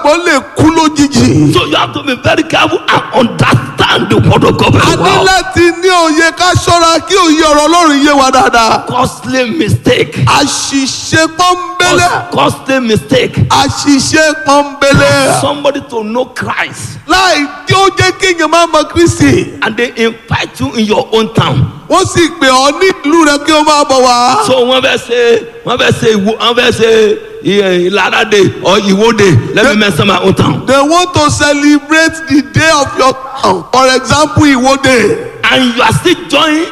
onígbàgbọ́ lè kú lójijì. So you have to be very careful and understand the word of God a very ní well. láti ní òye ká ṣọ́ra kí òye ọ̀rọ̀ ọlọ́run yé wa dáadáa. Costly mistake. àṣìṣe pọ́nbélé. Costly mistake. àṣìṣe pọ́nbélé. Somebody to know Christ láì tí ó jẹ́ kéèyàn máa mọ kristi. and they invite you in your own town. wọ́n sì pè ọ́ ní ìlú rẹ kí ó máa bọ̀ wá. So wọ́n fẹ́ ṣe wọ́n fẹ́ ṣe ìwò wọ́n fẹ́ ṣe iye Ìlara day or Ìwó day let me mention my own town. they want to celebrate the day of your town for example Ìwọ́de. And you are still joining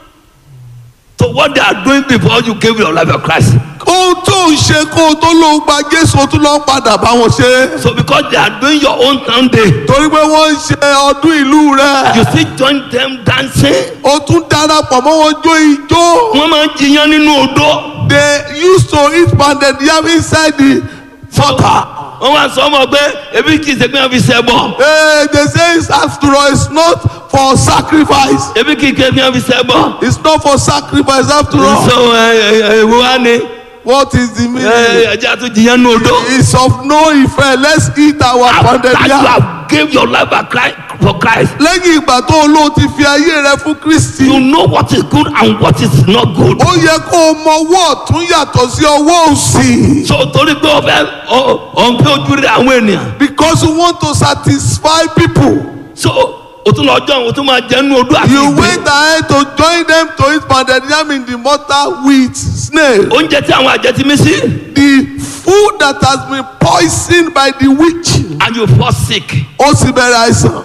to what they are doing before you gave your life to Christ. ohun tó ń ṣe kó o tó ló ń gba jésù o tún lọ ń padà bá wọn ṣe. So because they are doing your own town day torí pé wọ́n ń ṣe ọdún ìlú rẹ. you still join them dancing. o tún darapọ̀ mọ́ wọn jó ijó. Wọ́n máa ń jiyàn nínú odó. they used to eat pounded yam inside the water. Wọ́n wá sọ ọmọ pé ebi kì í ṣe pé wọ́n fi ṣe bọ̀. Hey, they say it's after all it's not for sacrifice. Ebi kì í ṣe pé wọ́n fi ṣe bọ̀. it's not for sacrifice after all. So ẹ ẹ ìwọ wa ni what is the meaning. ẹ ẹja tó jiyàn nínú odó. it's of no effect let's eat our pounded After you yam. have gave your life for Christ, for Christ, lẹ́yìn ìgbà tó o lóò ti fi ayé rẹ fún kristi. you know what is good and what is not good. ó yẹ kó o mọ ọwọ́ ọ̀tún yàtọ̀ sí ọwọ́ òsì. So torí pé ọ̀fẹ́ ọ̀npẹ́ ojú rẹ̀ àwọn ènìyàn. because you want to satisfy people. So o tún lọ jọ o tún máa jẹ nínú odó àti you ìgbẹ́. wait ahead to join them to eat pounded yam in the mortar with snail. Oúnjẹ tí àwọn àjẹ́ ti mí sí the food that has been poisoned by the witch. and you fall sick. ó sì bẹ̀rẹ̀ àìsàn.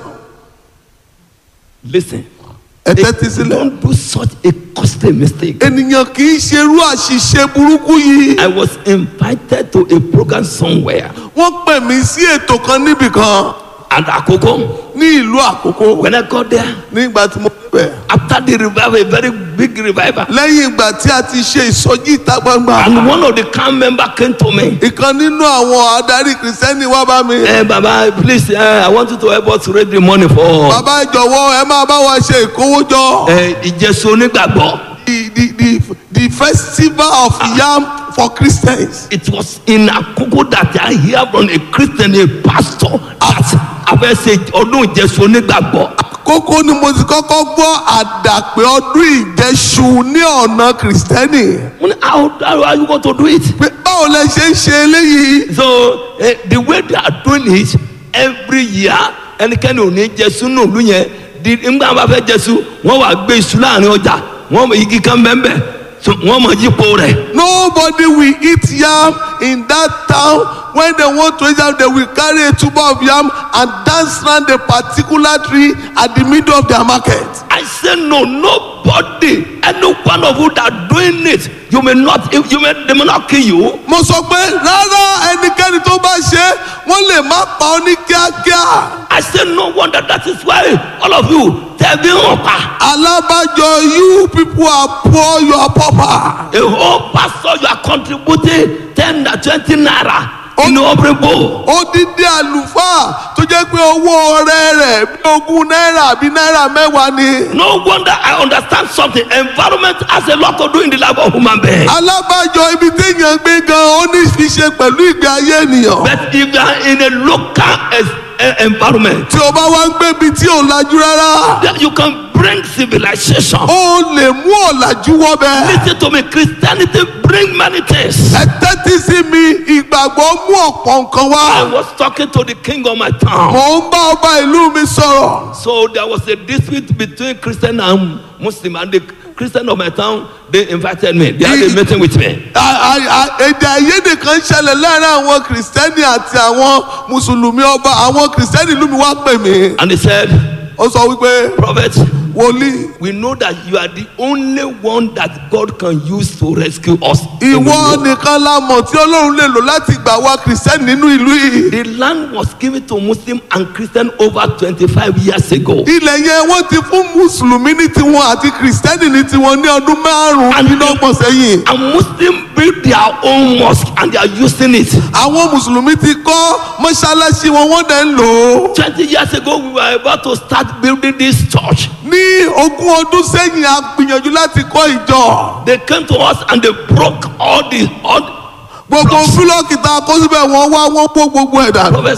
Listen, ẹ tẹ́tí sílẹ̀. don't do such a costly mistake. ènìyàn kì í ṣerú àṣìṣe burúkú yìí. I was invited to a program somewhere wọ́n pè mí sí ètò kan níbì kan and Akoko. ní ìlú àkókò When I got there, nígbà tí mo bẹ̀. after the revival, a very big revival, lẹ́yìn ìgbà tí a ti ṣe ìsọjí ìta gbangba. and one of the camp member came to me. ìkan nínú àwọn adarí kìrìsìtẹ́nì wá bá mi. Hey, Baba, please, uh, I want you to help us raise the money for bàbá ìjọ̀wọ́ ẹ máa bá wa ṣe ìkówójọ. uh, Ìjẹsùn onígbàgbọ́. the the the the festival of yam for christians. It was in Akoko that I hear from a Christian, a pastor, that abẹ́ ṣe ọdún Ìjẹsùn onígbàgbọ́. kókó ni mo ti kọ́kọ́ gbọ́ àdàpé ọdún ìjẹsù ní ọ̀nà kìrìsìtẹ́nì. Mo ní, How how are you going to do it? pé báwo lẹ ṣe ń ṣe eléyìí. So uh, the way they are doing it every year ẹnikẹ́ni ò ní jẹsù nù lù yẹn di nígbà wọn bá fẹ́ jẹsù wọ́n wà gbé iṣu láàrin ọjà wọ́n mọ igi kan bẹ́ẹ̀ so wọ́n mọ yípo rẹ̀. nobody will eat yam in that town when they want to eat yam they will carry a tuber of yam and dance round a particular tree at the middle of their market. I say no nobody any one of you that doing it you may not you may they may not kill you. mo sọ pé rárá ẹnikẹ́ni tó bá ṣe é, wọ́n lè má pa ọ́ ní kíákíá. I say no wonder that is why all of you tẹ̀bí hàn pa. alábàjọ you people are poor you are pauper. A whole pastor you are contributing ten na twenty naira in the offering bowl. odidi àlùfáà tó jẹ́ pé owó ọrẹ rẹ̀ bí ogún náírà àbí náírà mẹ́wàá ni. No wonder I understand something. Environment has a lot to do in the life of human being. alábàjọ ibi téèyàn gbé gan ó ní fi ṣe pẹ̀lú ìgbé ayé ènìyàn. But if you are in a local es- eh, environment, tí o bá wá ń gbé ibi tí ò lajú rárá then you can bring civilization. ó lè mú ọ̀làjú wọ́bẹ̀. Listen to me, Christianity bring many things. ẹ tẹ́tí sí mi ìgbàgbọ́ mú ọ̀pọ̀ nǹkan I wá. was talking to the king of my town. mò ń bá ọba ìlú mi sọ̀rọ̀. So there was a dispute between Christian and Muslim, and the Christian of my town they invited me. They had a meeting with me. À- à- à- èdè àìyedè kan ṣẹlẹ̀ láàrin àwọn kìrìsìtẹ́nì àti àwọn mùsùlùmí ọba àwọn kìrìsìtẹ́nì ìlú mi wá pè mí. And he said, ó sọ wípé Prophet, wòlíì we know that you are the only one that God can use to rescue us. ìwọ nìkan la mọ̀ tí ọlọ́run lè lò láti gbà wá kìrìsìtẹ́nì nínú ìlú yìí. The land was given to Muslim and Christian over 25 years ago. ilẹ̀ yẹn wọ́n ti fún mùsùlùmí ní tiwọn àti kìrìsìtẹ́nì ní tiwọn ní ọdún márùn-ún And- nínú ọgbọ̀n sẹ́yìn. And Muslim built their own mosque and they are using it. àwọn mùsùlùmí ti kọ́ mọ́ṣáláṣí wọn wọ́n dẹ̀ ń lò ó. 20 years ago, we were about to start building this church. ní ogún ọdún sẹ́yìn a gbìyànjú láti kọ́ ìjọ. They came to us and they broke all the all gbogbo búlọ́ọ̀kì tá a kó síbẹ̀ wọ́n wá wọ́n kó gbogbo ẹ̀ dànù. Prophet